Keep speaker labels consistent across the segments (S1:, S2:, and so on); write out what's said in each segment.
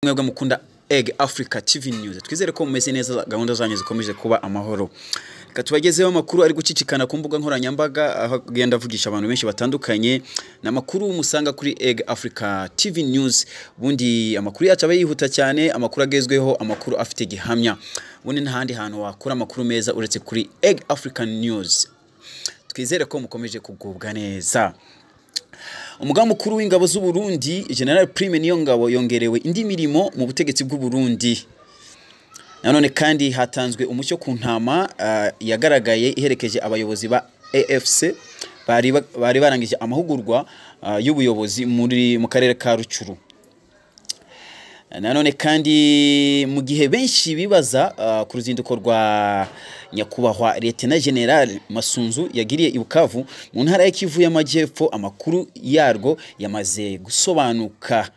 S1: mwebwe mukunda egg africa tv news twizere ko mumeze neza gahunda zanyu zikomeje kuba amahoro reka tubagezeho amakuru ari gucicikana ku mbuga nkoranyambaga aho agenda avugisha abantu benshi batandukanye ni amakuru musanga kuri egg africa tv news ubundi amakuru yacu aba yihuta cyane amakuru agezweho amakuru afite gihamya ubundi nta handi hantu wakura amakuru meza uretse kuri egg african news twizere ko mukomeje kugubwa neza umugaba mukuru w'ingabo z'u Burundi General Prime Niyongabo yongerewe indi mirimo mu butegetsi bw'u Burundi nanone kandi hatanzwe umucyo ku ntama ah, yagaragaye iherekeje abayobozi ba AFC bari ba- bari barangije amahugurwa ah, y'ubuyobozi muri mu karere ka Rucuru nanone kandi mu gihe benshi bibaza ah, ku ruzinduko rwa nyakubahwa Lieutenant General Masunzu yagiriye i Bukavu mu ntara ya Kivu y'Amajyepfo amakuru yarwo yamaze gusobanuka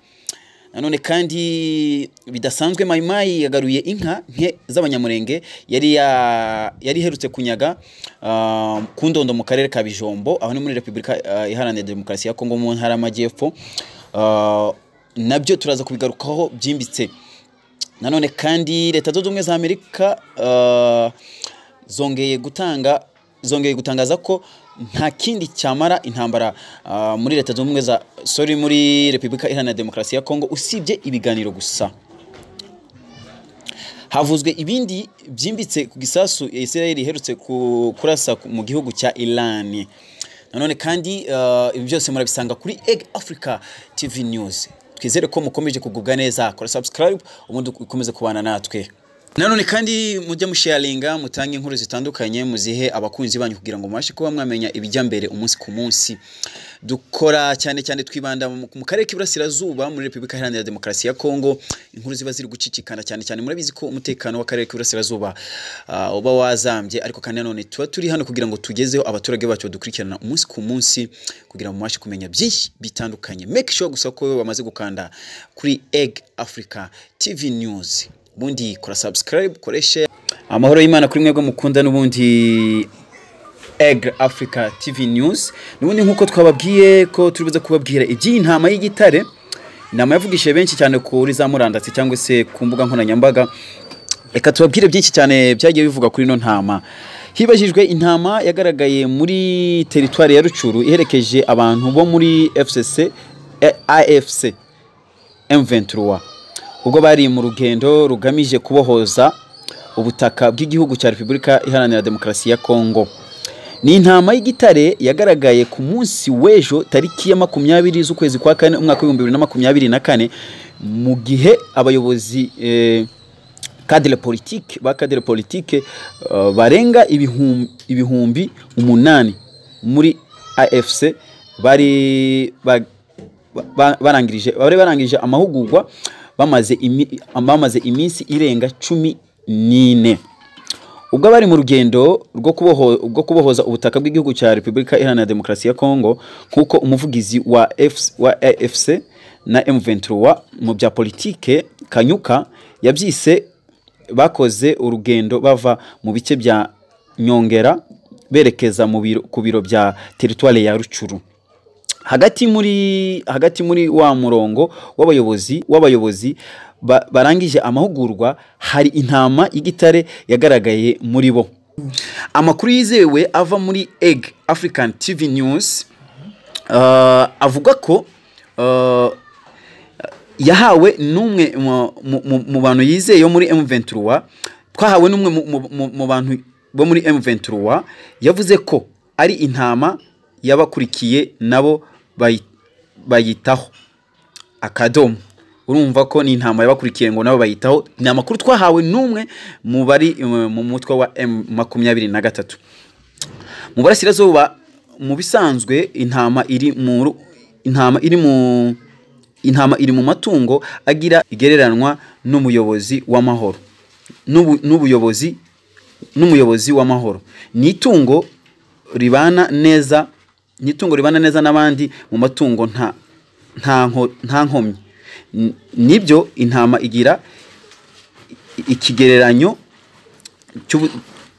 S1: nanone kandi bidasanzwe mayimayi yagaruye inka nke z'abanyamurenge yari ya- yari iherutse kunyaga ah, ku ndondo mu karere ka Bijombo aho ni muri Repubulika ah, Iharanira Demokarasi ya Kongo mu ntara y'Amajyepfo Ah, nabyo turaza kubigarukaho byimbitse nanone kandi leta zunze ubumwe za amerika ah, zongeye gutanga zongeye gutangaza ko nta kindi cyamara intambara ah, muri leta zunze ubumwe za sorry muri repubulika iharanira demokarasi ya kongo usibye ibiganiro gusa havuzwe ibindi byimbitse ku gisasu israel iherutse ku- kurasa ku- mu gihugu cya iran nanone kandi uh, ibi byose murabisanga kuri egg africa tv news twizere ko mukomeje kugubwa neza kora subscribe ubundi ukomeze kubana natwe nanone kandi mujya musharinga mutange inkuru zitandukanye muzihe abakunzi banyu kugira ngo mubashe kuba mwamenya ibijya mbere umunsi ku munsi dukora cyane cyane twibanda mu mu karere k'iburasirazuba muri repubulika iharanira demokarasi ya kongo inkuru ziba ziri gucicikana cyane cyane murabizi ko umutekano w'akarere k'iburasirazuba ah, uba wazambye ariko kandi nanone tuba turi hano kugira ngo tugezeho abaturage bacu badukurikirana umunsi ku munsi kugira ngo mubashe kumenya byinshi bitandukanye make sure gusa ko bamaze gukanda kuri egg africa tv news ubundi kora subscribe koreshe amahoro y'imana kuri mwebwe mukunda n'ubundi Egg Africa TV News nubundi nkuko twababwiye ko turibuze kubabwira iby'iyi ntama y'igitare inama yavugishije benshi cyane kuri za murandasi cyangwa se ku mbuga nkoranyambaga reka tubabwire byinshi cyane byagiye bivugwa kuri ino ntama hibajijwe intama yagaragaye muri teritwari ya rucuru iherekeje abantu bo muri FCC eh, AFC M23 ubwo bari mu rugendo rugamije kubohoza ubutaka bw'igihugu cya Repubulika Iharanira Demokarasi ya Kongo ni intama y'igitare yagaragaye ku munsi w'ejo tariki ya makumyabiri z'ukwezi kwa kane umwaka w'ibihumbi bibiri na makumyabiri na kane mu gihe abayobozi eh, kadire politike ba kadire politike eh, barenga ibihum- ibihumbi umunani muri afc bari ba- ba- ba- barangirije bari barangije amahugurwa bamaze imi- bamaze iminsi irenga cumi n'ine ubwo abari mu rugendo rwo kuboho- rwo kubohoza ubutaka bw'igihugu cya repubulika iharanira demokarasi ya kongo nk'uko umuvugizi wa F- wa afc na m23 mu bya politike kanyuka yabyise bakoze urugendo bava mu bice bya nyongera berekeza mu biro- ku biro bya teritwari ya rucuru hagati muri hagati muri wa murongo w'abayobozi w'abayobozi ba, barangije amahugurwa hari intama y'igitare yagaragaye muri bo amakuru yizewe ava muri egg african tv news uh, avuga ko uh, yahawe n'umwe mu- mu- mu- mu bantu yizeye yo muri M23 twahawe n'umwe mu- mu- mu- mu bantu bo muri M23 yavuze ko ari intama y'abakurikiye nabo bayi- bayitaho akadomo urumva ko ni intama y'abakurikiye ngo nabo bayitaho ni amakuru twahawe n'umwe mu bari mu- mu mutwe wa M makumyabiri na gatatu mu burasirazuba mu bisanzwe intama iri mu ru- intama iri mu intama iri mu matungo agira igereranwa n'umuyobozi w'amahoro n'ubu- n'ubuyobozi n'umuyobozi w'amahoro ni itungo ribana neza ni itungo ribana neza n'abandi mu matungo nta nta nko- nta nkomyi N- nibyo intama igira i- ikigereranyo cy'ubu-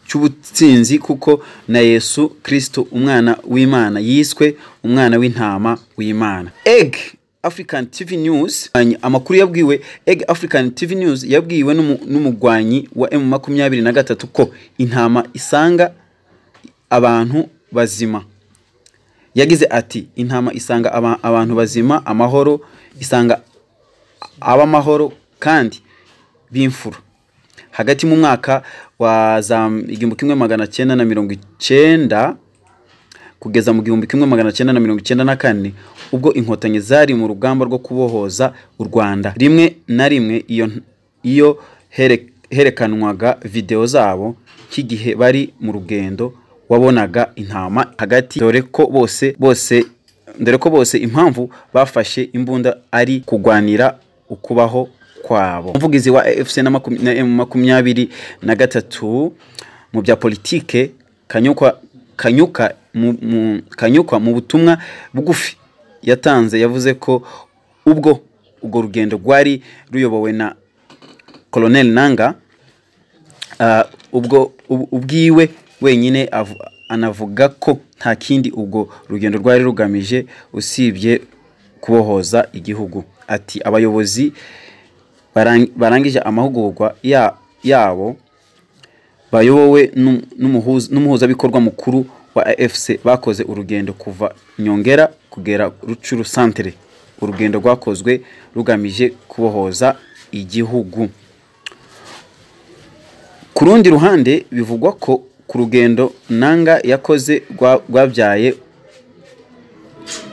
S1: cy'ubutsinzi kuko na yesu kirisito umwana w'imana yiswe umwana w'intama w'imana egg african tv news amakuru yabwiwe egg african tv news yabwiwe n'umu- n'umugwanyi wa m makumyabiri na gatatu ko intama isanga abantu bazima yagize ati intama isanga aba- abantu bazima amahoro isanga ab'amahoro kandi b'imfura hagati mu mwaka wa za igihumbi kimwe magana cyenda na mirongo icyenda kugeza mu gihumbi kimwe magana cyenda na mirongo icyenda na kane ubwo inkotanyi zari mu rugamba rwo kubohoza u rwanda rimwe na rimwe iyo, iyo here- herekanwaga videwo zabo nk'igihe bari mu rugendo wabonaga intama hagati dore ko bose bose dore ko bose impamvu bafashe imbunda ari kugwanira ukubaho kwabo umuvugizi wa efuse na makum- na M makumyabiri na gatatu mu bya politike kanyukwa kanyuka mu, mu, kanyuka mu butumwa bugufi yatanze yavuze ko ubwo urwo rugendo rwari ruyobowe na colonel nanga Ah, ubwo ub- ubwiwe wenyine avu- anavuga ko nta kindi ubwo rugendo rwari rugamije usibye kubohoza igihugu ati abayobozi barang- barangije amahugurwa ya- yabo bayobowe n'um- n'umuhuza- n'umuhuzabikorwa mukuru wa afc bakoze urugendo kuva nyongera kugera rucuru santere urugendo rwakozwe rugamije kubohoza igihugu ku rundi ruhande bivugwa ko ku rugendo nanga yakoze rwa- rwabyaye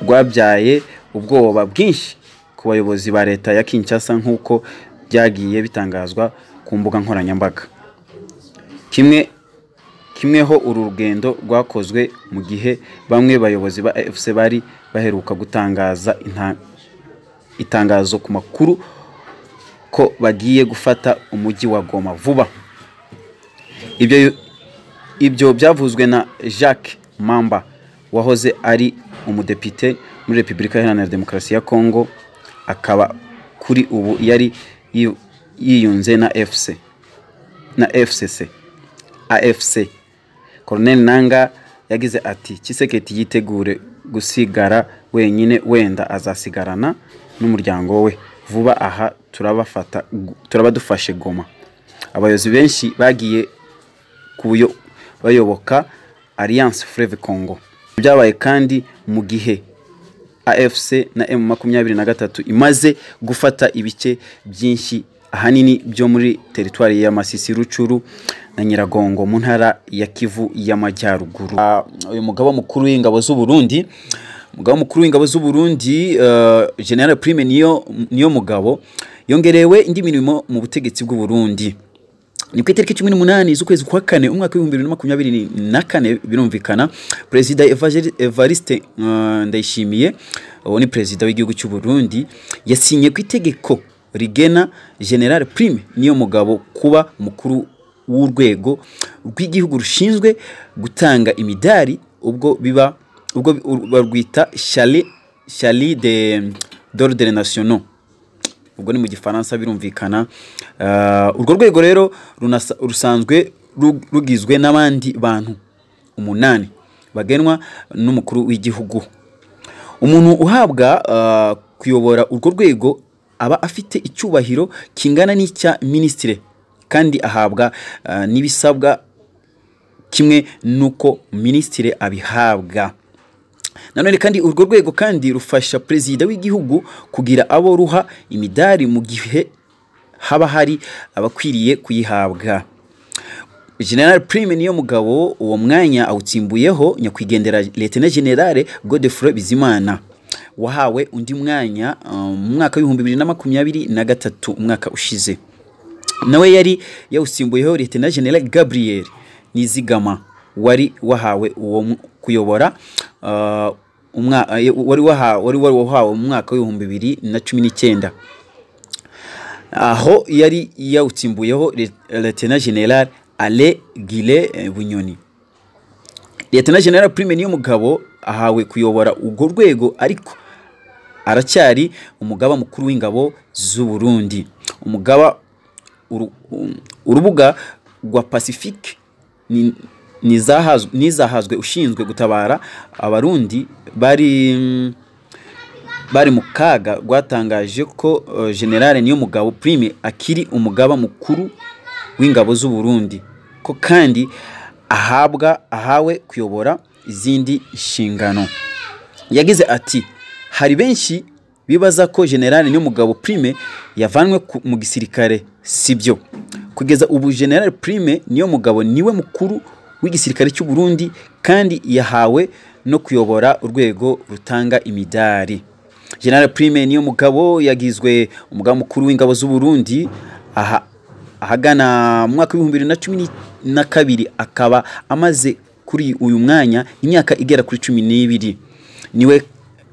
S1: rwabyaye ubwoba bwinshi ku bayobozi ba leta ya kinshasa nk'uko byagiye bitangazwa ku mbuga nkoranyambaga kimwe kimweho uru rugendo rwakozwe mu gihe bamwe bayobozi ba fc bari baheruka gutangaza inta- itangazo ku makuru ko bagiye gufata umujyi wa goma vuba ibyo ibyo byavuzwe na jacques mamba wahoze ari umudepite muri repubulika iharanira demokarasi ya kongo akaba kuri ubu yari yi- yiyunze na fc na fcc afc colonel nanga yagize ati kiseketi yitegure gusigara wenyine wenda azasigarana n'umuryango we vuba aha turabafata turaba dufashe goma abayobozi benshi bagiye kuyo bayoboka Alliance Fleuve Congo byabaye kandi mu gihe AFC na M makumyabiri na gatatu imaze gufata ibice byinshi ahanini byo muri teritwari ya Masisi Rucuru na Nyiragongo mu ntara ya Kivu y'Amajyaruguru. Ah, Uyu mugaba mukuru w'ingabo z'u Burundi umugaba mukuru w'ingabo z'u Burundi eh, General Prime niyo niyo mugabo yongerewe indi mirimo mu butegetsi bw'u Burundi ni ku itariki cumi n'umunani z'ukwezi kwa kane umwaka w'ibihumbi bibiri na makumyabiri na kane birumvikana perezida Evageli- evariste uh, ndayishimiye uwo ni perezida w'igihugu cy'u burundi yasinye ku itegeko rigena general prime niyo mugabo kuba umukuru w'urwego rw'igihugu rushinzwe gutanga imidari ubwo biba ubwo bi- ur- barwita chali chali de d'ordre nationaux ubwo ni mu gifaransa birumvikana Ah, urwo rwego rero runasa- rusanzwe ru- rugizwe n'abandi bantu umunani bagenwa n'umukuru w'igihugu umuntu uhabwa ah, kuyobora urwo rwego aba afite icyubahiro kingana n'icya minisitire kandi ahabwa ah, n'ibisabwa kimwe n'uko minisitire abihabwa nanone kandi urwo rwego kandi rufasha perezida w'igihugu kugira abo ruha imidari mu gihe haba hari abakwiriye kuyihabwa general prime niyo mugabo uwo mwanya awutsimbuyeho nyakwigendera letena generale godefroy bizimana wahawe undi mwanya uh, mu mwaka w'ibihumbi bibiri na makumyabiri na gatatu umwaka ushize nawe yari yawusimbuyeho Lieutenant General Gabriel Nizigama wari wahawe uwo mu- kuyobora uh, umwa- eh, wari wahawe wari wahawe mu mwaka w'ibihumbi bibiri na cumi n'icyenda aho yari yawutsimbuyeho Lie- Lieutenant General Ale Gile eh, Bunyoni Lieutenant General Prime niyo mugabo ahawe kuyobora urwo rwego ariko aracyari umugaba mukuru w'ingabo z'u Burundi umugaba uru- um, urubuga rwa Pacific ni- nizahazw- nizahazwe ushinzwe gutabara abarundi bari mm, bari mu kaga rwatangaje ko eh, generale niyomugabo prime akiri umugaba mukuru w'ingabo z'u Burundi ko kandi ahabwa ahawe kuyobora izindi nshingano yagize ati hari benshi bibaza ko generale niyomugabo prime yavanwe ku- mu gisirikare sibyo kugeza ubu generale prime niyomugabo niwe mukuru w'igisirikare cy'u Burundi kandi yahawe no kuyobora urwego rutanga imidari generale prime niyomugabo yagizwe umugaba mukuru w'ingabo z'u Burundi aha ahagana mu mwaka w'ibihumbi bibiri na cumi ni- na kabiri akaba amaze kuri uyu mwanya imyaka igera kuri cumi n'ibiri niwe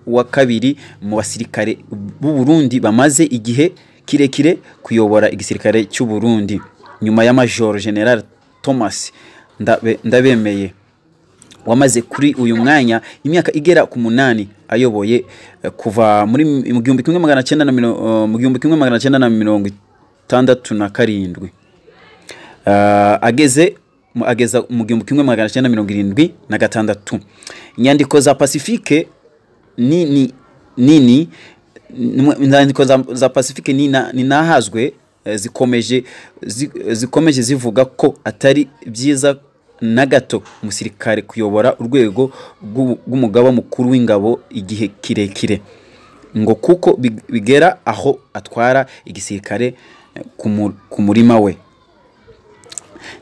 S1: wa kabiri mu basirikare b'u Burundi bamaze igihe kirekire kuyobora igisirikare cy'u Burundi nyuma ya Major General Thomas Ndabe- Ndabemeye wamaze kuri uyu mwanya imyaka igera ku munani ayoboye eh, kuva muri m- mu gihumbi kimwe magana cyenda na miro- eh, mu gihumbi kimwe magana cyenda na mirongo itandatu na karindwi Ah, ageze mu- ageza mu gihumbi kimwe magana cyenda mirongo irindwi na gatandatu inyandiko za pacifique nini nini nimwe- inyandiko za, za pacifique nina- ninahazwe eh, zikomeje zi- zikomeje zivuga ko atari byiza na gato umusirikare kuyobora urwego rw'u- rw'umugaba mukuru w'ingabo igihe kirekire ngo kuko big- bigera aho atwara igisirikare eh, ku mu- ku murima we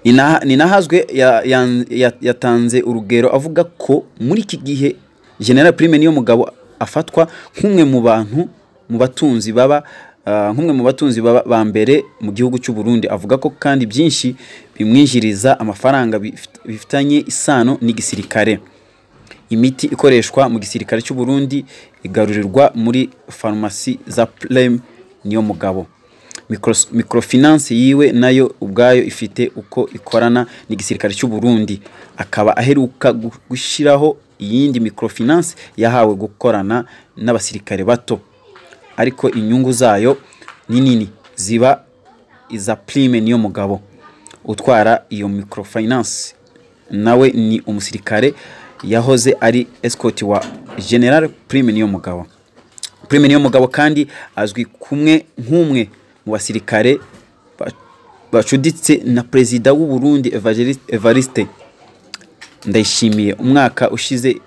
S1: Nina- ninahazwe ya- ya- ya- yatanze urugero avuga ko muri iki gihe general prime niyo mugabo afatwa nk'umwe mu bantu mu batunzi baba ah, nk'umwe mu batunzi baba ba mbere mu gihugu cy'u Burundi avuga ko kandi byinshi bimwinjiriza amafaranga bifit- bifitanye isano n'igisirikare imiti ikoreshwa mu gisirikare cy'u Burundi igarurirwa muri farumasi za Prem niyo mugabo Micros- microfinance yiwe nayo ubwayo ifite uko ikorana n'igisirikare cy'u Burundi akaba aheruka gu- gushyiraho iyindi microfinance yahawe gukorana n'abasirikare bato ariko inyungu zayo ni nini ziba iza prime niyo mugabo utwara iyo microfinance nawe ni umusirikare yahoze ari escort wa general prime niyo mugabo prime niyo mugabo kandi azwi kumwe nk'umwe mu basirikare ba- bacuditse na perezida w'u Burundi Evangeli- Evariste ndayishimiye umwaka ushize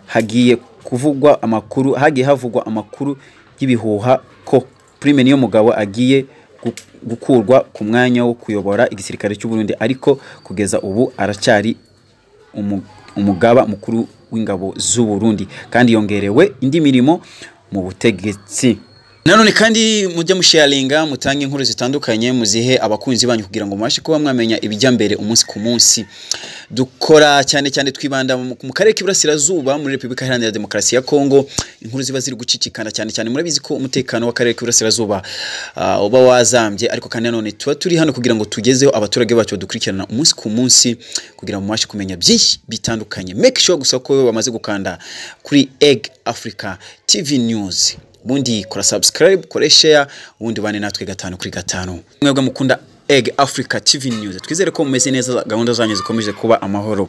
S1: hagiye kuvugwa amakuru hagiye havugwa amakuru y'ibihuha ko prime niyo mugabo agiye gu- gukurwa ku mwanya wo kuyobora igisirikare cy'u Burundi ariko kugeza ubu aracyari umu- umugaba mukuru w'ingabo z'u Burundi kandi yongerewe indi mirimo mu butegetsi nanone kandi mujya musharinga mutange inkuru zitandukanye muzihe abakunzi banyu kugira ngo mubashe kuba mwamenya ibijya mbere umunsi ku munsi dukora cyane cyane twibanda mu mu karere k'iburasirazuba muri repubulika iharanira demokarasi ya kongo inkuru ziba ziri gucicikana cyane cyane murabizi ko umutekano w'akarere k'iburasirazuba ah, uba wazambye ariko kandi nanone tuba turi hano kugira ngo tugezeho abaturage bacu badukurikirana umunsi ku munsi kugira ngo mubashe kumenya byinshi bitandukanye make sure gusa ko bamaze gukanda kuri egg africa tv news ubundi kora subscribe kore share ubundi bane natwe gatanu kuri gatanu mwebwe mukunda Egg Africa TV News twizere ko mumeze neza gahunda zanyu zikomeje kuba amahoro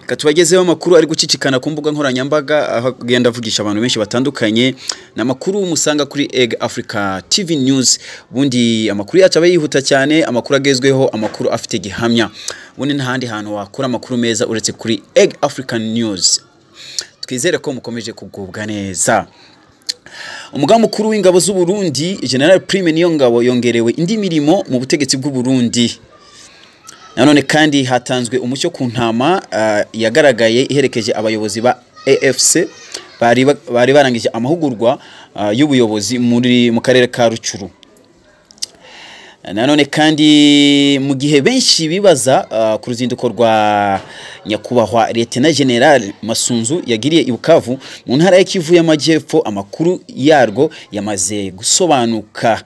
S1: reka tubagezeho amakuru ari gucicikana ku mbuga nkoranyambaga aho agenda avugisha abantu benshi batandukanye ni amakuru musanga kuri Egg Africa TV News ubundi amakuru yacu aba yihuta cyane amakuru agezweho amakuru afite gihamya ubundi nta handi hantu wakura amakuru meza uretse kuri Egg Africa News twizere ko mukomeje kugubwa neza umugaba mukuru w'ingabo z'u Burundi General Prime niyo ngabo yongerewe indi mirimo mu butegetsi bw'u Burundi nanone kandi hatanzwe umucyo ku ntama ah, yagaragaye iherekeje abayobozi ba AFC bari ba- bari barangije amahugurwa ah, y'ubuyobozi muri mu karere ka Rucuru nanone kandi mu gihe benshi bibaza ah, ku ruzinduko rwa nyakubahwa Lieutenant General Masunzu yagiriye i Bukavu mu ntara ya Kivu y'Amajyepfo amakuru yarwo yamaze gusobanuka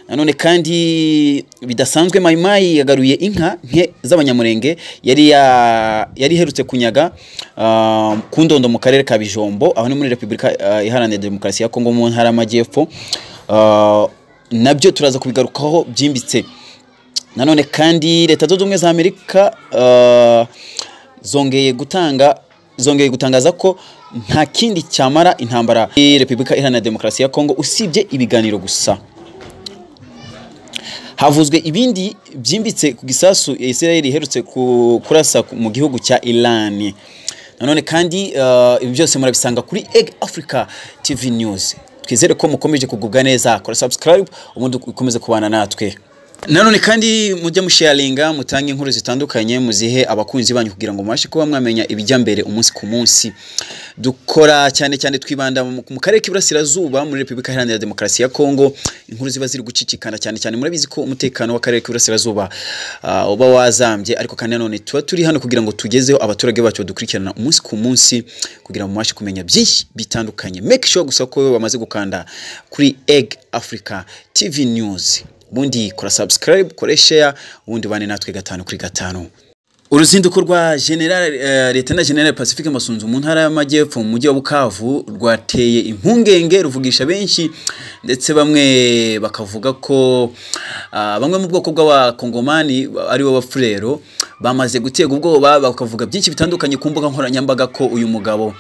S1: nanone kandi bidasanzwe mayimayi yagaruye inka nke z'abanyamurenge yari ya- yari iherutse kunyaga ah, ku ndondo mu karere ka Bijombo aho ni muri Repubulika ah, Iharanira Demokarasi ya Kongo mu ntara y'Amajyepfo Ah, nabyo turaza kubigarukaho byimbitse nanone kandi leta zunze ubumwe za amerika ah, zongeye gutanga zongeye gutangaza ko nta kindi cyamara intambara ya repubulika iharanira demokarasi ya kongo usibye ibiganiro gusa havuzwe ibindi byimbitse ku gisasu Israel iherutse ku- kurasa ku- mu gihugu cya Iran nanone kandi uh, ibi byose murabisanga kuri Egg Africa TV News twizere ko mukomeje kugubwa neza kora subscribe ubundi ukomeze kubana natwe nanone kandi mujya musharinga mutange inkuru zitandukanye muzihe abakunzi banyu kugira ngo mubashe kuba mwamenya ibijya mbere umunsi ku munsi dukora cyane cyane twibanda mu mu karere k'iburasirazuba muri repubulika iharanira demokarasi ya kongo inkuru ziba ziri gucicikana cyane cyane murabizi ko umutekano w'akarere k'iburasirazuba ah, uba wazambye ariko kandi nanone tuba turi hano kugira ngo tugezeho abaturage bacu badukurikirana umunsi ku munsi kugira ngo mubashe kumenya byinshi bitandukanye make sure gusa ko bamaze gukanda kuri egg africa tv news ubundi kora subscribe kora share ubundi bane natwe gatanu kuri gatanu uruzinduko rwa general eh, lieutenant general pacifique masunzu mu ntara y'amajyepfo mu mujyi wa bukavu rwateye impungenge ruvugisha benshi ndetse bamwe bakavuga ko ah, bamwe mu bwoko bw'abakongomani aribo bafurero bamaze gutega ubwoba bakavuga byinshi bitandukanye ku mbuga nkoranyambaga ko uyu mugabo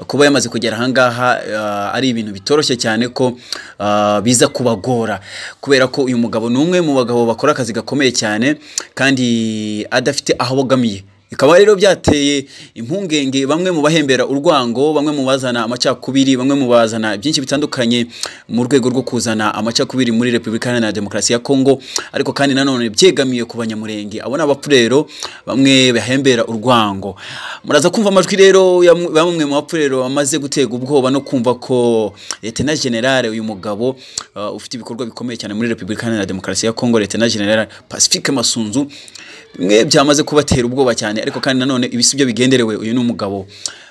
S1: kuba yamaze kugera ahangaha ah, ari ibintu bitoroshye cyane ko ah, biza kubagora kubera ko uyu mugabo ni umwe mu bagabo bakora akazi gakomeye cyane kandi adafite aho abogamiye bikaba rero byateye impungenge bamwe mu bahembera urwango bamwe mu bazana amacakubiri bamwe mu bazana byinshi bitandukanye mu rwego rwo kuzana amacakubiri muri repubulika iharanira demokarasi ya kongo ariko kandi nanone byegamiye ku banyamurenge abo ni abapfurero bamwe bahembera urwango muraza kumva amajwi rero ya mu- bamwe mu bapfurero bamaze gutega ubwoba no kumva ko letena generale uyu mugabo uh, ufite ibikorwa bikomeye cyane muri repubulika iharanira demokarasi ya kongo letena generale pacifique masunzu bimwe byamaze kubatera ubwoba cyane ariko kandi nanone ibi si byo bigenderewe uyu ni umugabo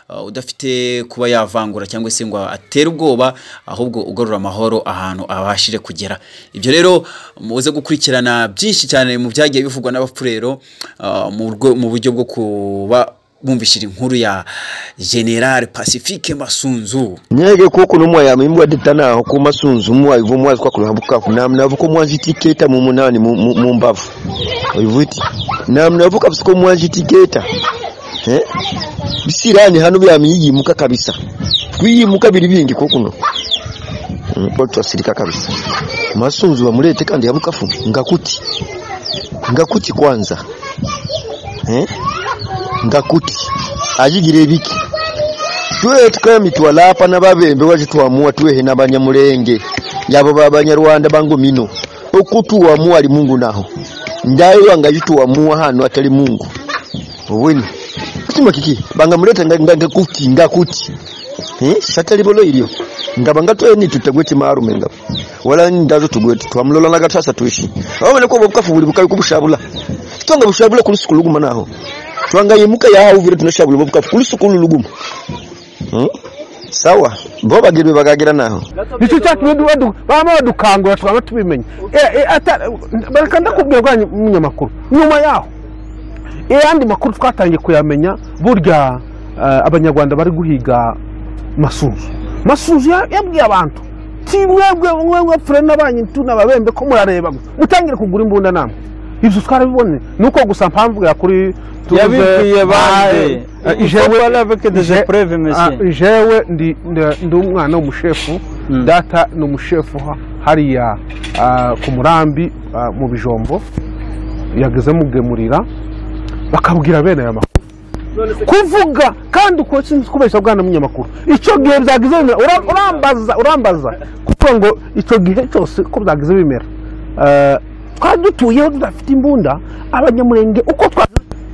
S1: uh, udafite kuba yavangura cyangwa se ngo atere ubwoba ahubwo ugarura amahoro ahantu abashije kugera ibyo rero muze gukurikirana byinshi cyane mu byagiye bivugwa n'abapfurero uh, mu rwe- mu buryo bwo kuba bumvishira inkuru ya general pacifique masunzu
S2: nyege kuko n'umwaya imbwa ditanaho ku masunzu umwayi uva umwazi kwa kuruha bukavu namnavuka umwazi itiketa mu munani mu- mu mu mbavu uvuti namnavuka bisiko umwazi itiketa eh bisirani hano byamiyimuka kabisa kwiyimuka biri bingi kuko no mpoto asirika kabisa masunzu bamurete kandi ya bukavu ngakuti ngakuti kwanza eh ngakuti ajigire biki tuwe tukami twalapa n'ababembe wacitwamua tuwehe n'abanyamulenge yabo babanyarwanda bangu mino okutuwamua ali mungu naho ndayo wangayituwamua hano atali mungu obweni kutima kiki bangamuleta nga- nga- ngakuti ngakuti Eh, shatali bolo ilio ngaba ngatweni tutagweti marume ngaba wala ndazo tugweti twamlola nagatasa tuishi awo nako bobukafu buli bukayi kubushabula twanga bushabula kulusuku luguma naho twanga yemuka yahawu vile tunashabula bobukafu kulusuku luguma Hmm? sawa bo bagirwe bagagira naho
S3: nicyo cyatumye du- badu- bama badukangura twaba tubimenya Eh, eh, ata- bareka ndakubwira bwa munyamakuru nyuma yaho ayandi makuru twatangiye kuyamenya burya eh, abanyarwanda bari guhiga masunzu masunzu ya- yabwiye abantu ti mwebwe mwebwe fure n'abanyu tunababembe ko murareba mwe, mutangire kugura imbunda namwe ibyo twarabibonye ni uko gusa mpamvugira kuri tuvuze-
S4: Yabibwiye bande?
S3: Ah, eh,
S4: Il faut
S3: jewe-
S4: parler avec des
S3: je-
S4: épreuves, monsieur.
S3: ah, jewe ndi ndi- ndi umwana w'umushefu data ni umushefu ha- hariya ah, ku murambi ah, mu bijombo yageze mugemurira bakabwira bene aya makuru kuvuga kandi uko sinzi kubeshya bwana munyamakuru icyo gihe byagize bimera Ura- urambaza urambaza kuko ngo icyo gihe cyose ko byagize bimera Eh, twari dutuyeho tudafite imbunda abanyamurenge uko twa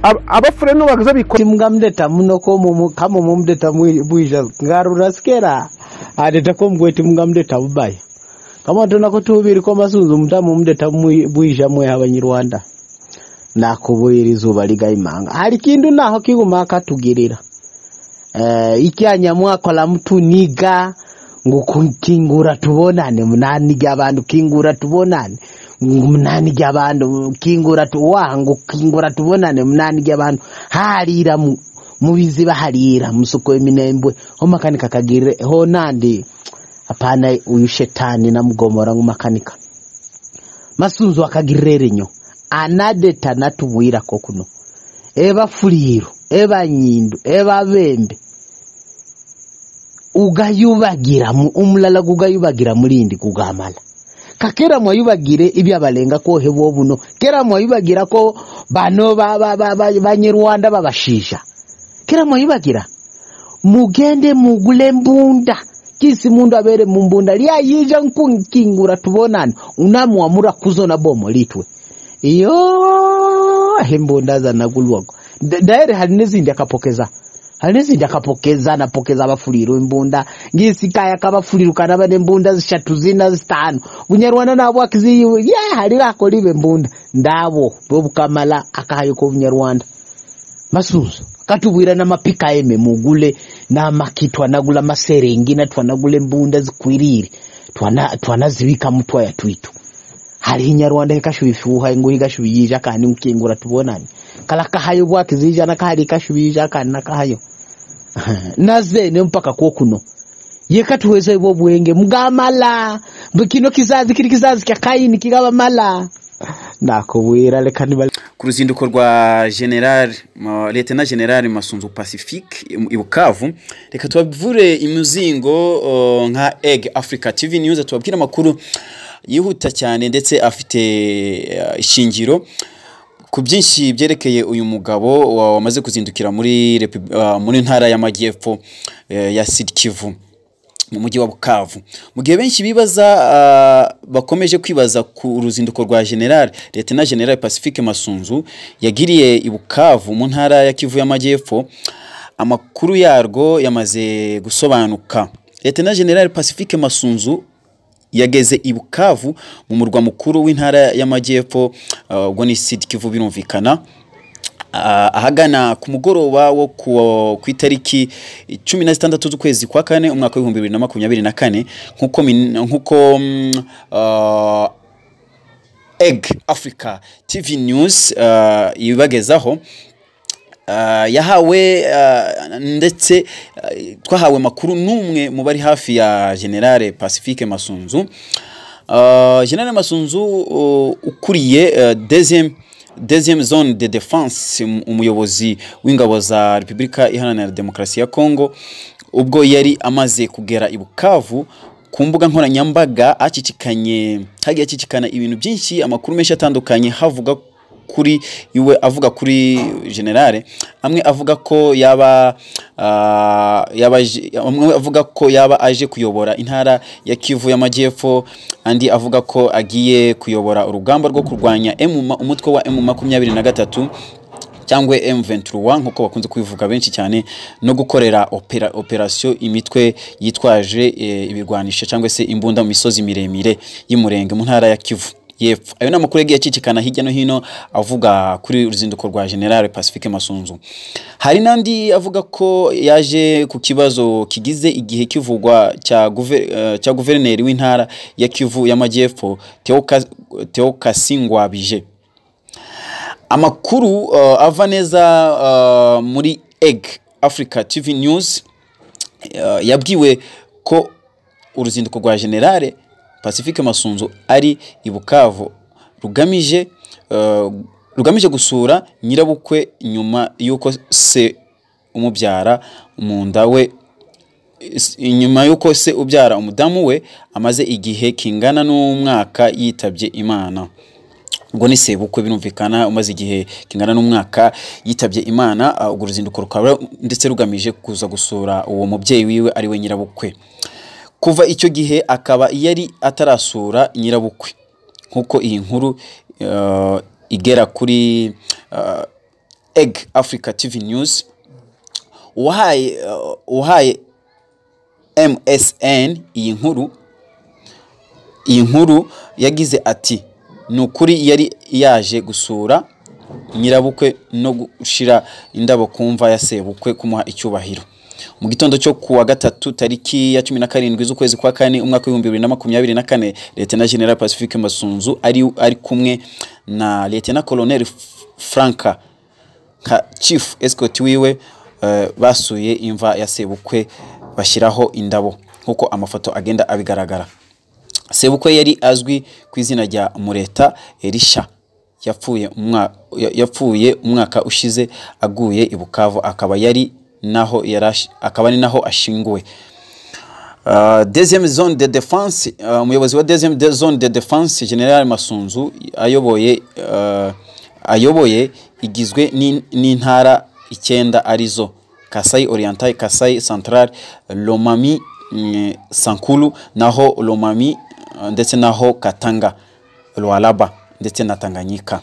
S3: ab- abafureno bagize bikora
S5: timngamdeta muno ko mumu- kama mumdeta bwija ngarura sikera adeta ko mgwe timngamdeta bubaya kama tona ko tubiri ko masunzu mutamu mdeta bwija mwe abanyarwanda nakubwira izuba ligayimanga hari kindu naho kiguma akatugirira eh ikyanya mwakola mtu niga ngukungura tubonane munani jabantu kingura tubonane munani jabantu kingura tuwangu kingura tubonane munani jabantu halira mu mubiziba halira musuko eminembwe homakanika kagire honandi apana uyu shetani na mugomora ngumakanika masunzu akagirerenyo anadeta natubwira ko kuno ebafuliro ebanyindo ebabembe ugayubagiramu umulala gugayubagira mulindi kugamala kakera mwayubagire ibyabalengako hebo buno kera mwayubagira ko bano ba- ba- ba- ba- banyerwanda babashisha kera mwayubagira mugende mugule mbunda kisi mundu abere mumbunda lyayija nkunkingura tubonane unamwamura kuzona bomo litwe iyo hembunda zanakulwako Da- daere hari n'izindi akapokeza hari n'izindi akapokeza anapokeza abafuriro imbunda ngisikaya kabafuriro kanaba nembunda zishatu zina zitanu bunyarwanda nabo akiziyiwe ye hari rakolibe mbunda ndabo bobukamala akahayoko bunyarwanda masuzo katubwira n'amapika eme mugule n'amaki twanagula maserengina twanagula embunda zikwirire twana- twanazibika mutwaya twitu hari inyarwanda ikashubifuha inguri ikashubiyija kandi nkingura tubonane kala kahayo bwakizija nakahali ikashubiyija kandi nakahayo nazene mpaka kwokuno yekatuweza ibwo bwenge mugamala mbu kino kizazi kiri kizazi kya kaini kikabamala nakubwira leka niba
S1: ku ruzinduko rwa general ma- lieutenant general masunzu pacifique i- i bukavu reka tubavure imizingo o, nka egg africa tv news tubabwire amakuru yihuta cyane ndetse afite eh, ishingiro ku byinshi byerekeye uyu mugabo wa- wamaze kuzindukira muri repu- ah, muri ntara y'amajyepfo eh, ya sud kivu mu mujyi wa bukavu mu gihe benshi bibaza ah, bakomeje kwibaza ku ruzinduko rwa general lieutenant general pacifique masunzu yagiriye i bukavu mu ntara ya kivu y'amajyepfo amakuru yarwo yamaze gusobanuka lieutenant general pacifique masunzu yageze i bukavu mu murwa mukuru w'intara y'amajyepfo ah, ubwo ni sud kivu birumvikana Ah, ahagana ku mugoroba wo ku- ku itariki cumi na zitandatu z'ukwezi kwa kane umwaka w'ibihumbi bibiri na makumyabiri na kane nk'uko min- nk'uko mm, ah, egg africa tv news ah, ibagezaho Ah, yahawe ah, ndetse ah, twahawe amakuru n'umwe mu bari hafi ya generale pacifique masunzu Ah, generale masunzu uh, ukuriye ah, deuxième deuxième zone de défense um- umuyobozi w'ingabo za repubulika iharanira demokarasi ya congo ubwo yari amaze kugera i bukavu ku mbuga nkoranyambaga acicikanye hagiye acicikana ibintu byinshi amakuru menshi atandukanye havuga kuri iwe avuga kuri generale amwe avuga ko yaba ah, yaba aje- amwe avuga ko yaba aje kuyobora intara ya Kivu y'amajyepfo andi avuga ko agiye kuyobora urugamba rwo kurwanya M- umutwe wa M makumyabiri na gatatu cyangwa M23 nk'uko bakunze kubivuga benshi cyane no gukorera opera, operation imitwe yitwaje e, ibirwanisho cyangwa se imbunda mu misozi miremire y'umurenge mu ntara ya Kivu yepfo ayo ni amakuru yagiye acicikana hirya no hino avuga kuri uruzinduko rwa general pacifique masunzu hari n'andi avuga ko yaje ku kibazo kigize igihe kivugwa cya guve- eh, cya guverineri w'intara ya kivu y'amajyepfo Theoka- theokasi ngwabije amakuru uh, ava neza uh, muri egg africa tv news uh, yabwiwe ko uruzinduko rwa generale pacifique masunzu ari i bukavu rugamije uh, rugamije gusura nyirabukwe nyuma y'uko se umubyara mu nda we is- inyuma y'uko se ubyara umudamu we amaze igihe kingana n'umwaka yitabye imana ubwo ni sebukwe birumvikana umaze igihe kingana n'umwaka yitabye imana ah, urwo ruzinduko rukaba ndetse rugamije kuza gusura uwo mubyeyi wiwe ari we nyirabukwe kuva icyo gihe akaba yari atarasura nyirabukwe nk'uko iyi nkuru eh, igera kuri eh, egg africa tv news uwahaye eh, uwahaye msn iyi nkuru iyi nkuru yagize ati ni ukuri yari yaje gusura nyirabukwe no gushyira indabo ku mva ya sebukwe kumuha icyubahiro mu gitondo cyo kuwa gatatu tariki ya cumi na karindwi z'ukwezi kwa kane umwaka w'ibihumbi bibiri na makumyabiri na kane leta na general pacifique masunzu ari, ari kumwe na leta na colonel franka nka chief escort wiwe eh, basuye imva ya sebukwe bashyiraho indabo nk'uko amafoto agenda abigaragara sebukwe yari azwi ku izina rya mureta erisha yapfuye umwa- ya- yapfuye umwaka ushize aguye i bukavu akaba yari naho yari ashi- akaba ari naho ashinguwe Uh, deuxième zone de défense uh, umuyobozi wa deuxième de zone de défense general masunzu ayoboye uh, ayoboye igizwe n'in- n'intara icyenda arizo kasai oriental kasai central lomami mm, sankulu naho lomami uh, ndetse naho katanga lwalaba ndetse na tanganyika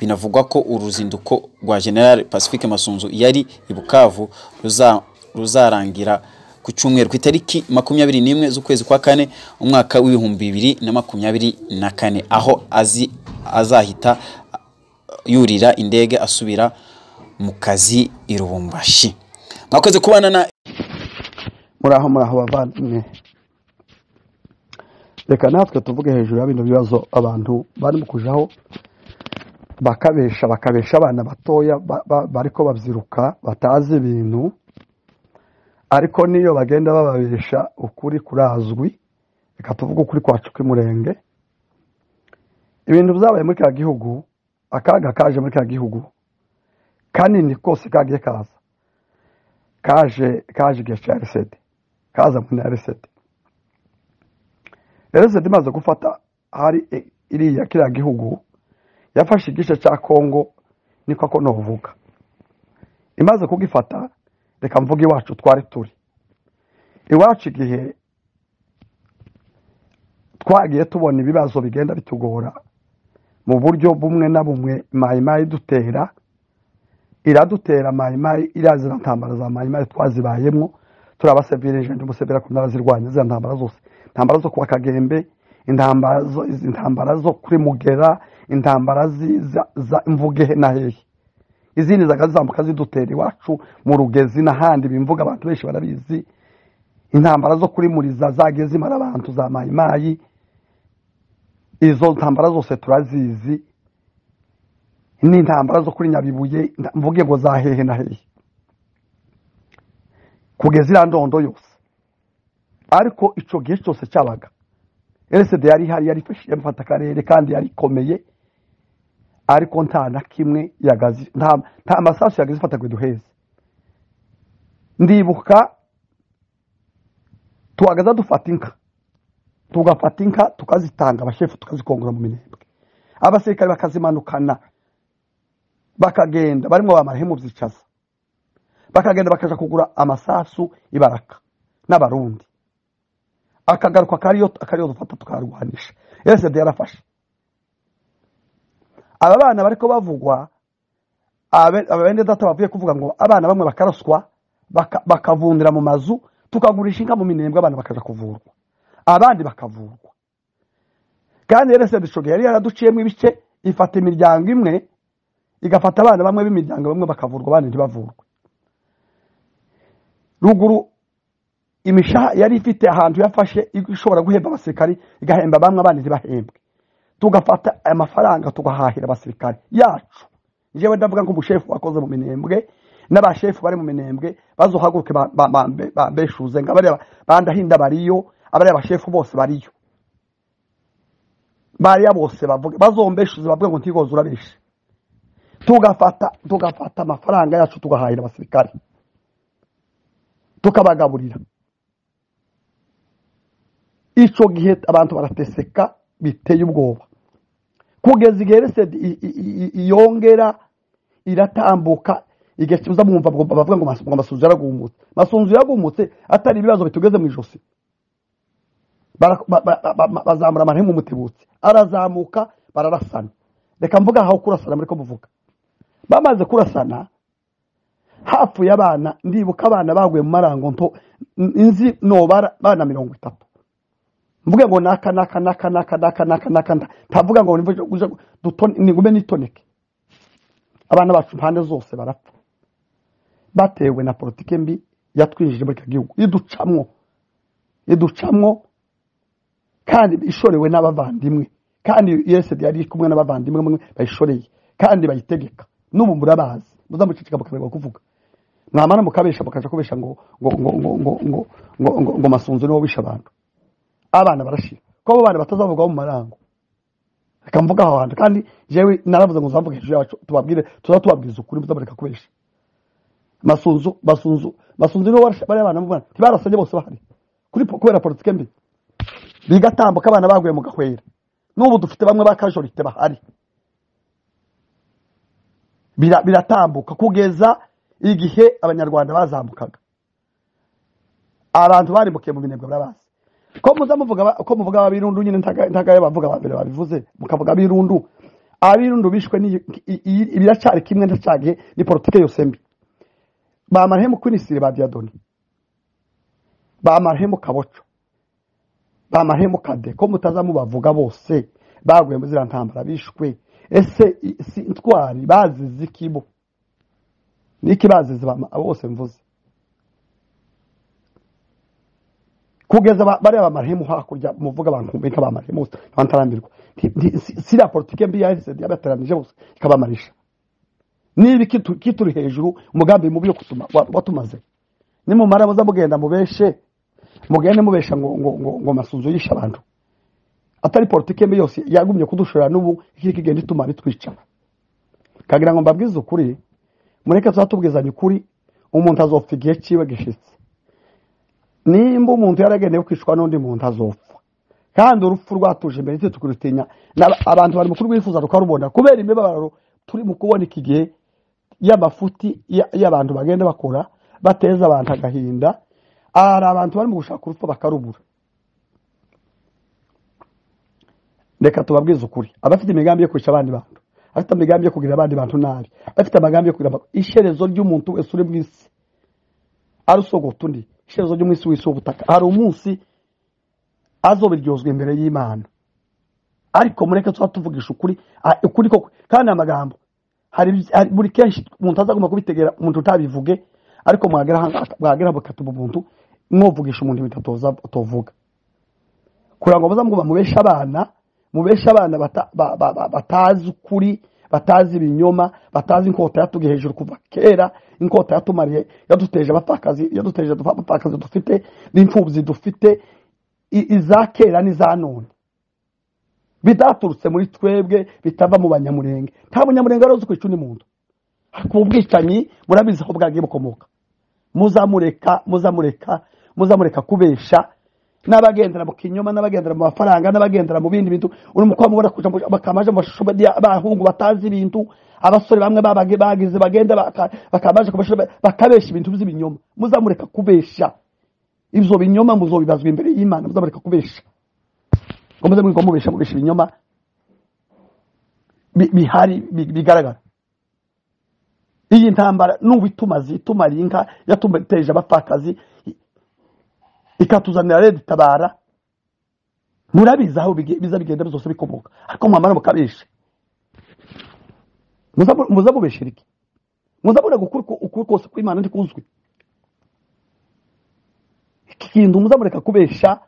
S1: binavugwa ko uruzinduko rwa general pacifique masunzu yari i bukavu ruza- ruzarangira ku cyumweru ku itariki makumyabiri n'imwe z'ukwezi kwa kane umwaka w'ibihumbi bibiri na makumyabiri na kane aho azi azahita yurira indege asubira mu kazi i rubumbashi mwakoze kubana na
S4: muraho muraho bavandimwe reka natwe tuvuge hejuru ya bino bibazo abantu barimo kujaho bakabesha bakabesha abana batoya ba- ba- bariko babyiruka batazi ibintu ariko n'iyo bagenda bababesha ukuri kurazwi reka tuvuge ukuri kwacu kw'umurenge ibintu byabaye muri kiriya gihugu akaga kaje muri kiriya gihugu kanini kose kagiye kaza kaje kaje igihe cya resede kaza muri na resede resede imaze gufata hari i- iriya kiriya gihugu yafashe igice cya kongo niko ako novuga imaze kugifata reka mvuge iwacu twari turi iwacu igihe twagiye tubona ibibazo bigenda bitugora mu buryo bumwe na bumwe mayimayi dutera iradutera mayimayi iriya ziriya ntambara za mayimayi twazibayemo turi abasevirije n'umusevera ku n'abazirwanya ziriya ntambara zose intambara zo kuwa kagembe intambara zo izi ntambara zo kuri mugera intambara zi- za- za mvugehe na hehe izindi zakazizamuka zidutera iwacu mu rugezi n'ahandi bimvuga abantu benshi barabizi intambara zo kuri muriza zagiye zimara abantu za mayimayi izo ntambara zose turazizi n'intambara zo kuri nyabibuye nda- mvuge ngo za hehe na hehe kugeza iriya ndondo yose ariko icyo gihe cyose cyabaga rsd yari ihari yari ifashije mfata akarere kandi yari ikomeye ariko nta na kimwe yagazi nta nta amasasu yagaze ifata ngo duheze ndibuka tuhagaze dufata inka tugafata inka tukazitanga abashefu tukazikongora mu minembwe abasirikare bakazimanukana bakagenda barimo ba marehemu byicaza bakagenda bakaja kugura amasasu ibaraka n'abarundi akagaruka akariyo akariyo dufata tukarwanisha rsd yarafashe aba bana bariko bavugwa abe- aba bene data bavuye kuvuga ngo abana bamwe bakaraswa baka- bakavundira mu mazu tukagurisha inka mu minembwe abana bakaja kuvurwa abandi bakavurwa kandi rsd ico gihe yari yaraduciyemo ibice ifata imiryango imwe igafata abana bamwe b'imiryango bamwe bakavurwa abandi ntibavurwe ruguru imishaha yari ifite ahantu yafashe ishobora guhemba abasirikari igahemba bamwe abandi ntibahembwe tugafata aya mafaranga tugahahira abasirikari yacu njyewe ndavuga ngo umushefu wakoze mu minembwe n'abashefu bari mu minembwe bazohaguruke ba- ba- bambe- bambeshuze ngo abariya bandahinda bariyo abariya bashefu bose bariyo bariya bose bavuge bazombeshuze bavuge ngo ntigoze urabeshe tugafata tugafata amafaranga yacu tugahahira abasirikare tukabagaburira icyo gihe abantu barateseka biteye ubwoba kugeza igihe resedi i- i- i- iyongera iratambuka igihe kiza mwumva ngo- bavuga ngo Mas- ngo masunzu yaragumutse masunzu yaragumutse atari ibibazo bitugeze mu ijosi Bara- ba- ba- ba- ba- bazamura amarehemu umutibutsi arazamuka bararasana reka mvuga aho kurasana muri ko muvuga bamaze kurasana hapfuye abana ndibuka abana baguye mu marango nto nzi no bara- bana mirongo itatu mvuge ngo naka naka naka naka naka naka naka nda- ntavuga ngo nimve- uje- dutone- nigume nitoneke abana bacu impande zose barapfa batewe na politike mbi yatwinjije muri icyo gihugu iducamwo iducamwo kandi ishorewe n'abavandimwe kandi yesedi yari iri kumwe n'abavandimwe bamwe bayishoreye kandi bayitegeka n'ubu murabazi muzamucicika mukaberwa kuvuga mwamara mukabesha mukaja kubesha ngo ngo ngo ngo ngo ngo ngo ngo ngo masunzu niwo wishe abantu abana barashira ko abo bana batazavugwaho mu marango akamvuga aho hantu kandi jewe naravuze ngo nzavuge hejuru yacu tubabwire tuza tubabwiriza ukuri muzabareka kubesha masunzu masunzu masunzu niwe warashe bariya bana mubona ntibarasanye bose bahari kuri po- kubera politike mbi bigatambuka abana baguye mu gahwera n'ubu dufite bamwe ba kajorite bahari Bira- biratambuka kugeza igihe abanyarwanda bazamukaga abantu barimukiye mu binebwe barabazi ko muza muvuga aba- ko muvuga abirundu nyine ntagaye bavuga abambere babivuze mukavuga abirundu abirundu bishwe n'iyi- i- i- biracari kimwe ndacagiye ni politike yose mbi ba marehemu Queen Sire ba Diadoni ba marehemu Kaboco ba marehemu Kade ko mutaza mubavuga bose baguye muri ziriya ntambara bishwe ese i- si intwari bazize iki bo niki bazize ba- abo bose mvuze kugeza ba- bariya bamarehemu hakurya muvuga abantu benka bamarehemu bose ntabantarambirwa Nti- nti- si- si la politike mbi yahise yabateranije bose ikabamalisha niba ikitu- kituri hejuru umugambi mubi yo kutuma wa- watumaze nimumara muza mugenda mubeshe mugende mubesha ngo ngo ngo, ngo masunzu yishe abantu atari politike mbi yose yagumye kudushora n'ubu ikiri kigenda ituma bitwica kagira ngo mbabwize ukuri mureke tuzatubwizanye ukuri umuntu azopfa igihe cyiwe gishitse nimba umuntu yaragendeye kwicwa n'undi muntu azopfa kandi urupfu rwatuje imbere icyo tukurutinya N'aba- abantu bari mu kurwifuza tukarubona kubera imibabaro turi mu kubona iki gihe y'amafuti ya- y'abantu bagenda bakora bateza abantu agahinda hari abantu bari mu gushaka urupfu bakarubura reka tubabwize ukuri abafite imigambi yo kwica abandi bantu abafite imigambi yo kugirira abandi bantu nabi abafite amagambi yo kugira abantu- iherezo ry'umuntu wese uri mu isi arusogota undi iherezo ryo mu isi w'isi w'ubutaka hari umunsi azobiryozwa imbere y'imana ariko mureke tuba tuvugisha ukuri a- ukuri koko kandi amagambo hari ibyi- hari- buri kenshi umuntu azagomba kubitegera umuntu utabivuge ariko mwagera aha- mwagera bakatuma umuntu mwovugisha umuntu ibintu atoza utovuga kugira ngo muzamwumva mubeshe abana mubeshe abana bata- ba- ba- ba- batazi ukuri batazi ibinyoma batazi inkota yatugiye hejuru kuva kera inkota yatumariye yaduteje abapfakazi yaduteje abapfakazi dufite n'imfubyi dufite i- iza kera n'iza none bidaturutse muri twebwe bitava mu banyamurenge nta munyamurenge wari uzi kwica undi muntu ku bwicanyi murabizi aho bwagiye bukomoka muzamureka muzamureka muzamureka kubesha n'abagendera mu kinyoma n'abagendera mu mafaranga n'abagendera mu bindi bintu uri mu kuba mubona kuja mu- bakamaje mu mashusho badi- abahungu batazi ibintu abasore bamwe babage- bagize bagenda baka- bakamaje ku mashusho ba- bakabesha ibintu by'ibinyoma muzamureka kubesha ibyo binyoma muzobibazwa imbere y'imana muzamureka kubesha ngo muze mwigwa mubesha mubesha ibinyoma bi- bihari bi- bigaragara iyi ntambara n'ubu itumaze itumariye inka yatuteje abapfakazi i- ikatuzanira reda itabara murabizi aho bige- biza bigenda byose bikomoka ariko mwamara mukabesha Muza mu- muza mubeshera iki muza murega ukuri ko- ukuri kose kw'imana ntikuzwi iki kintu muza mureka kubesha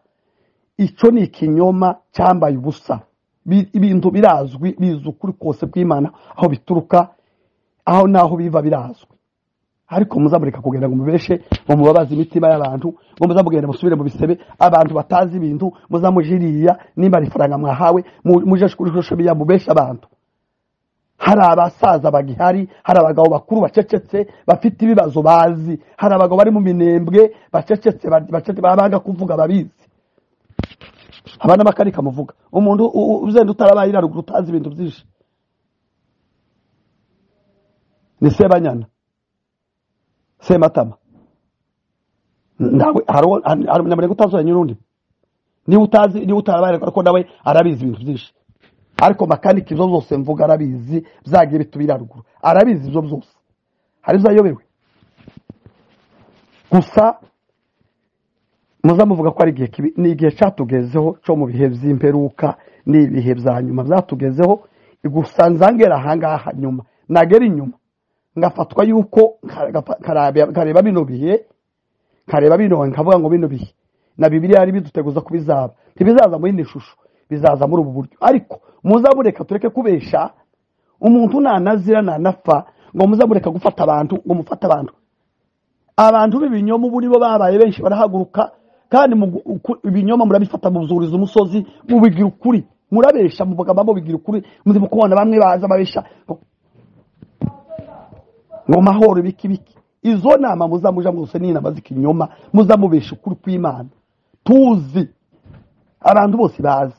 S4: icyo ni ikinyoma cyambaye ubusa Bi- ibintu birazwi bizi ukuri kose kw'imana aho bituruka aho naho biva birazwi ariko muzamureka kugenda ngo mubeshe ngo mubabaze imitima y'abantu ngo muzamugenda musubire mu bisebe abantu batazi ibintu muzamujiriya nimba ari ifaranga mwahawe mu- muje kuri shusho biya mubeshe abantu hari abasaza bagihari hari abagabo bakuru bacecetse bafite ibibazo bazi hari abagabo bari mu minembwe bacecetse bacecetse babanga kuvuga babizi abana bakari kamuvuga umuntu u- u- uzenda utarabaye iraruguru utazi ibintu byinshi ni sebanyana sematama ndawe hariho hari umunyamurenge utazuranye n'undi niba utazi niba utarabaye ariko nawe arabizi ibintu byinshi ariko makaniki izo zose mvuga arabizi byagiye bitubira haruguru arabizi ibyo byose hari ibyo ayobewe gusa muza muvuga ko ari igihe kibi ni igihe cyatugezeho cyo mu bihe by'imperuka ni ibihe bya nyuma byatugezeho gusa nzangera ahangaha nyuma nagera inyuma ngafatwa yuko nkaraga- nkaraba- nkareba bino bihe nkareba bino nkavuga ngo bino bihe na bibiliya yari biduteguza ko bizaba ntibizaza muri ino shusho bizaza muri ubu buryo ariko muzamureka tureke kubesha umuntu nanazira nanapfa ngo muzamureka gufata abantu ngo mufate abantu abantu b'ibinyoma ubu nibo babaye benshi barahaguruka kandi mu gu- uku- ibinyoma murabifata muzuriza umusozi mubibwira ukuri murabesha muvuga mubigira ukuri muzi mukubona bamwe baza babesha ngo mahoro biki biki izo nama muzamuja mwose ni inama z'ikinyoma muzamubesha ukuri kw'imana tuzi abantu bose bazi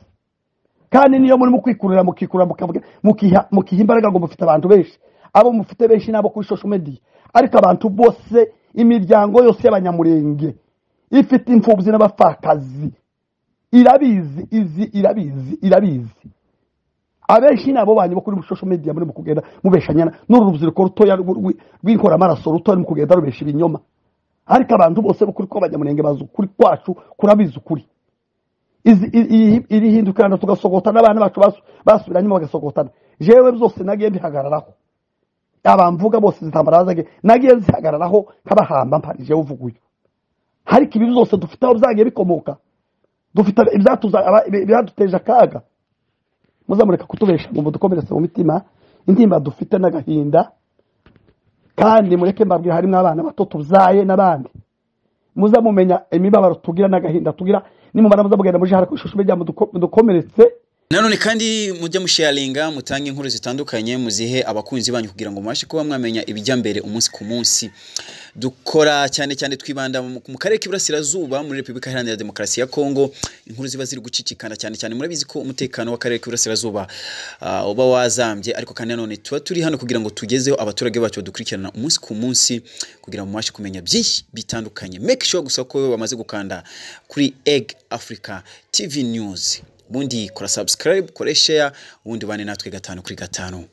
S4: kandi niyo muri mukwikurira mukikurira mukavuga- mukiha mukiha imbaraga ngo mufite abantu benshi abo mufite benshi nabo kuri social media ariko abantu bose imiryango yose y'abanyamurenge ifite imfubyi n'abapfakazi irabizi izi irabizi irabizi abenshi ni abo banyu bo kuri social media muri mu kugenda mubeshanyana n'uru rubyiruko rutoya rw- rw- rw'inkoramaraso rutoya mu kugenda rubesha ibinyoma ariko abantu bose bo kuri ko abanyamurenge bazi ukuri kwacu kurabizi ukuri izi- i- i- iri hindukirana tugasogotana abana bacu basu- basubira nyuma bagasogotana jewe byose nagiye mbihagararaho abamvuga bose zitambara bazagiye nagiye nzihagararaho nk'abahamba mpari jewe uvuga uyu ariko ibi byose dufite aho byagiye bikomoka dufite ibyatuza- aba- ibyaduteje akaga muzamureka kutubesha ngo mudukomeretse mu mitima intimba dufite n'agahinda kandi mureke mbabwira harimo abana bato tubyaye n'abandi muzamumenya imibabaro tugira n'agahinda tugira nimumara muzamugenda muje hara ku ishusho mujya mudukomeretse
S1: nanone kandi mujya musharinga mutange inkuru zitandukanye muzihe abakunzi banyu kugira ngo mubashe kuba mwamenya ibijya mbere umunsi ku munsi dukora cyane cyane twibanda mu mu karere k'iburasirazuba muri repubulika iharanira demokarasi ya kongo inkuru ziba ziri gucicikana cyane cyane murabizi ko umutekano w'akarere k'iburasirazuba ah, uba wazambye ariko kandi nanone tuba turi hano kugira ngo tugezeho abaturage bacu badukurikirana umunsi ku munsi kugira ngo mubashe kumenya byinshi bitandukanye make sure gusa ko bamaze gukanda kuri egg africa tv news ubundi kora subscribe kora share ubundi ubane natwe gatanu kuri gatanu